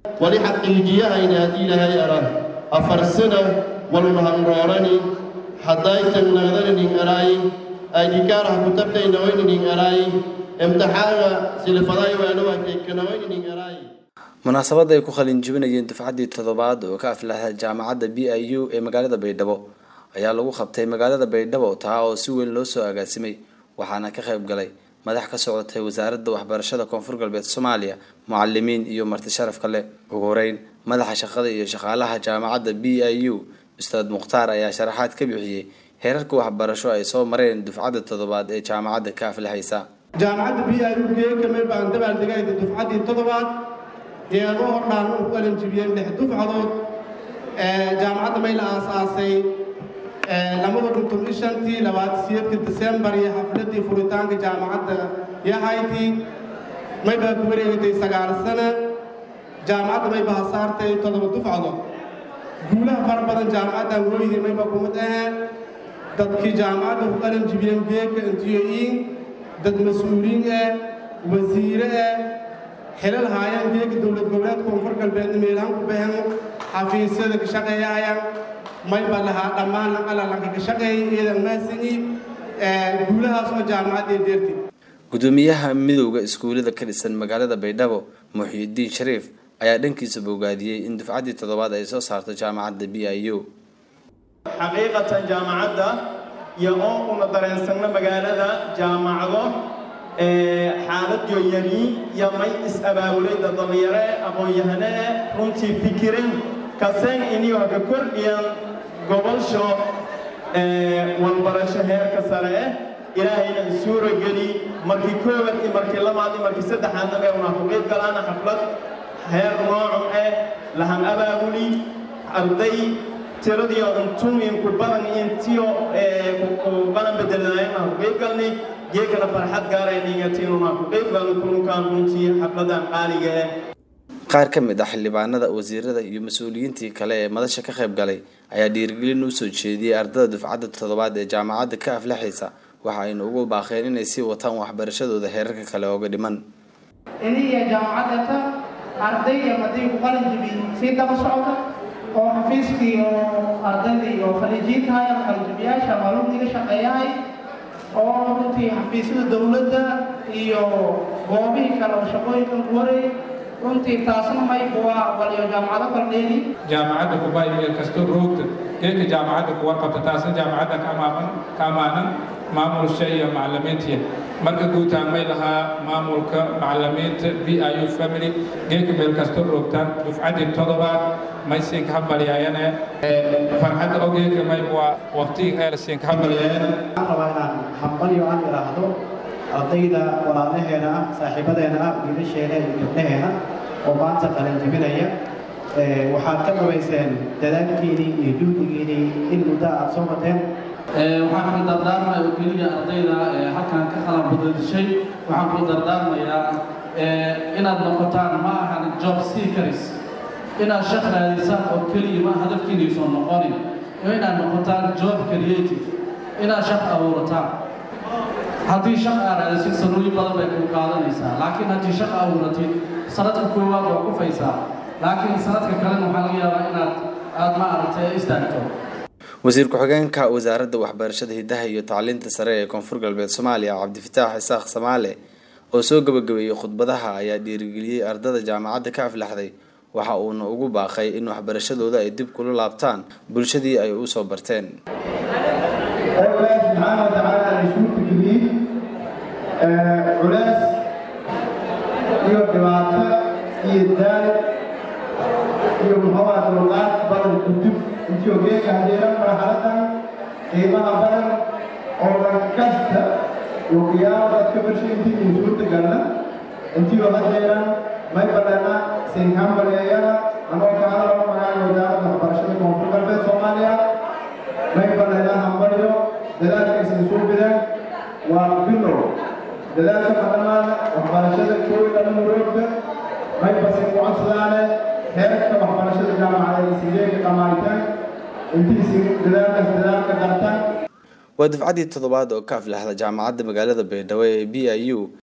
wali xaqiijiyahayna haddii ilaahay aran afar sana walmahanroorani haddaytan nagdananin araayi aydhikaaraha kutabtaynawaynanin araayi imtixaanka silfaday waanawakekanawayninin araayi munaasabadda ay ku qalin jebinayeen dufcaddii toddobaad oo ka aflaxda jaamacadda b i u ee magaalada baydhabo ayaa lagu qabtay magaalada baydhabo taa oo si weyn loo soo agaasimay waxaana ka qayb galay madax ka socotay wasaaradda waxbarashada koonfur galbeed soomaaliya mucalimiin iyo marti sharaf kale ugu horeyn madaxa shaqada iyo shaqaalaha jaamacadda b i u ustaad mukhtaar ayaa sharaxaad ka bixiyey heerarka waxbarasho ay soo mareen dufcadda toddobaad ee jaamacadda ka aflaxaysa jaamacadda b i u geekamay baan dabaaldegayda dufcaddii toddobaad deedo hordhaan u qalan jibiyeen lix dufcadood jaamacadda may la aasaasay labada kun toban shantii labaad siyeedka disembar iyo xafladii furitaanka jaamacadda yahayti may baa ku wareegatay sagaal sana jaamacadda may baa saartay toddoba dufcadood guulaha fara badan jaamacaddan wooyidii may baa kumid aheen dadkii jaamacadda ku qalan jibiyeen geeka intiyo-iin dad mas-uuliin ah wasiire ah xilal haayaan geega dowlad goboleed koonfur galbeedna meelahan ku bahan xafiisyada ka shaqeeyayaan mayba lahaa dhammaan alalanka ka shaqeeyay iyadan maasini guulahaas oo jaamacadda deerti gudoomiyaha midowda iskuullada ka dhisan magaalada baydhabo muxiidiin shariif ayaa dhankiisa bogaadiyey in dufcaddii toddobaad ay soo saarto jaamacadda b i u xaqiiqatan jaamacadda iyo oo una dareensanno magaalada jaamacado xaalad yoyani iyo may is-abaabulayda dhallinyare aqoon-yahane runtii fikirin kaseen iniyo haka kordhiyan gobolsho walbarasho heerka sare eh ilaahayna isuura geli markii koowaad iyo markii labaad iyo markii saddexaadna bay una ku qayb galaana xaflad heer nooco eh lahan abaabuli arday tiradiyo untuminku badan intiyo ku badan bedelanaayna ku qayb galnay geekana farxad gaarayningatinuna ku qayb galno kulunkaan runtii xafladan qaaliga eh qaar ka mid ah xildhibaanada wasiirada iyo mas-uuliyiintii kale ee madasha ka qayb galay ayaa dhiirigelin u soo jeediyey ardada dufcadda toddobaad ee jaamacadda ka aflaxaysa waxa ayna ugu baaqeen inay sii wataan waxbarashadooda heerarka kale ooga dhiman iniya jaamacaddata ardayda haddii ku qalin jibi sii daba socda oo xafiiskii oo ardaydii oo khaliijiintahay ama qalinjibiyaasha maalumdiga shaqeeyahay oo runtii xafiisyada dowladda iyo goobihii kale oo shaqooyinkan ku wareey runtii taasna mayku waa waliyo jaamacado kordheeni jaamacadda kubay meel kastoo roogta geedka jaamacadda kuwa qabta taasna jaamacadda ka amaaman ka amaanan maamulsha iyo macalimiintiya marka guutaan may lahaa maamulka macalimiinta b i u family geedka meel kastoo roogtaan dufcaddii toddobaad may siinka hambalyaayane farxadda oo geedka may waa waqtigii eer siinka hambalyaayane waxaan rabaa inaan hambalyo aan idhaahdo ardayda walaalaheena ah saaxiibadeena ah wiilasheena iyo gabdhaheena oo maanta qalin jebinaya waxaad ka dhabayseen dadaalkiinii iyo juhdigiinii in muddo aad soo mateen waxaan kula dardaarmaya oo keliya ardayda halkan ka qalan badadishay waxaan kula dardaarmayaa inaad noqotaan ma ahan job seekers inaad shaq raadisaan oo keliya ma hadafkiinaysan noqonin inaad noqotaan job creative inaad shaq abuurataan haddii shaq aad raadisid sanooyin badan bay kuu qaadanaysaa laakiin haddii shaq abuuratid sanadka koowaad waa kufaysaa laakiin sanadka kalena waxaa laga yaabaa inaad aad ma aragtay istaagto wasiir ku-xigeenka wasaaradda waxbarashada hidaha iyo tacliinta sare ee koonfur galbeed soomaaliya cabdifataax isaaq samaale oo soo gabagabeeyey khudbadaha ayaa dhiirigeliyey ardada jaamacadda ka aflaxday waxa uuna ugu baaqay in waxbarashadooda ay dib kula laabtaan bulshadii ay u soo barteen oo ilaahi subxaana wa tacaala ay isugu geliyey culays iyo dhibaato iyo daal iyo muxuuha dulqaad badan kudub intii ogeeka hadeeran marxaladan qiimaha badan oo dhan kasta wakiyaalaad ka barshay intii uu suurtagalna intii oo hadeeran may badana sinhambalyeeyana anoo ka hadalo magaca wasaaradda waxbarashada koonfur galbeed soomaaliya may badana hambalyo dadaalkaysan soo bidaan waa bilow dadaalka madhamaana waxbarashada kooy dhan muroogda may basin ku codsadaane heerka waxbarashada jaamacada isigeeka dhammaaytaan intiisi dadaalkaas dadaalka dartan waa dufcaddii toddobaad oo ka aflaxda jaamacadda magaalada baydhabo ee b i u